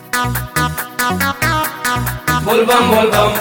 बोलबम बोलबम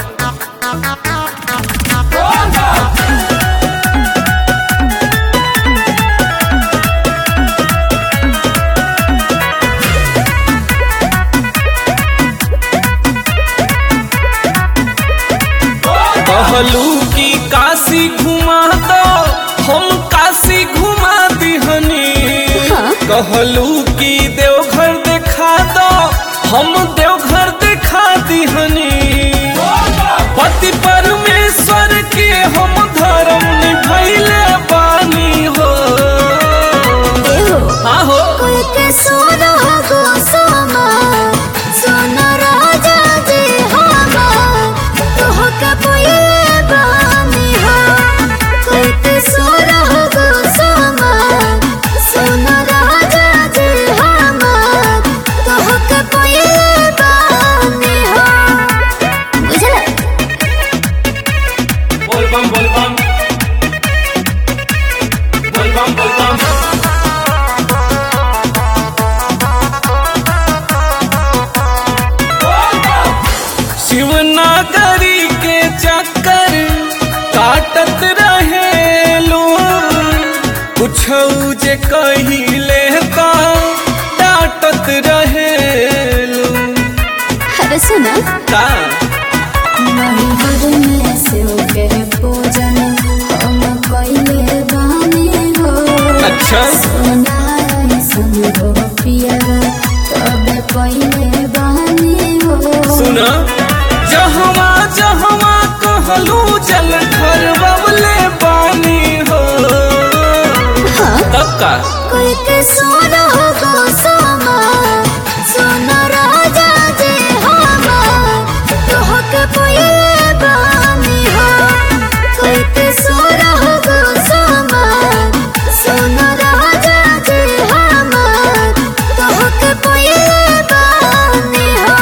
कहलू की काशी घुमा दो हम काशी घुमा दिहनी कहलू की देवघर देखा दो हम देवघर देखा दिहनी पति परमेश्वर के हम धर्म निभैले बानी हो आहो कोई के सोना गो सोना सोना राजा जी हमा तोह के पहिले बानी हो कोई के सोना गो सोना सोना राजा जी हमा तोह के पहिले बानी हो बुझला बोलबम बोलबम बोलबम बोलबम शिवनागरी के चक्कर काटत रहे लो कुछ जे कहिले का डांटत रहे लो अरे सुना का महिवर में शिव के पूजन हम कइले बानी हो अच्छा सोनार संग हो पिया तबे पइले बानी हो सुना जहवा जहवा कहलू जल घर बबले पानी हो तब का कोई के सोना गो सोना सोना राजा जी हमा तोह के पइले बानी हो कोई के सोना गो सोना सोना राजा जी हमा तोह के पइले बानी हो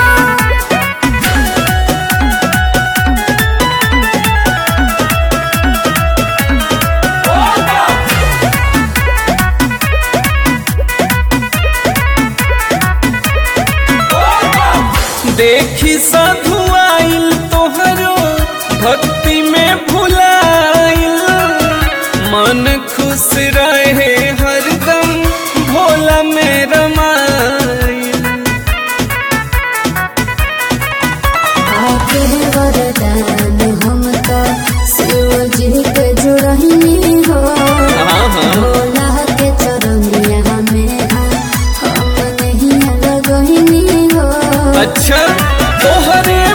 देखी साधु आइल तोहरो भक्ति में भुलाइल मन खुश रहे हरदम भोला में रमाइल आके वरदान हम तो शिव जी के जुड़ही हो हाँ, हाँ। भोला के चरनिया में हम नहीं लगही हो अच्छा तोहरे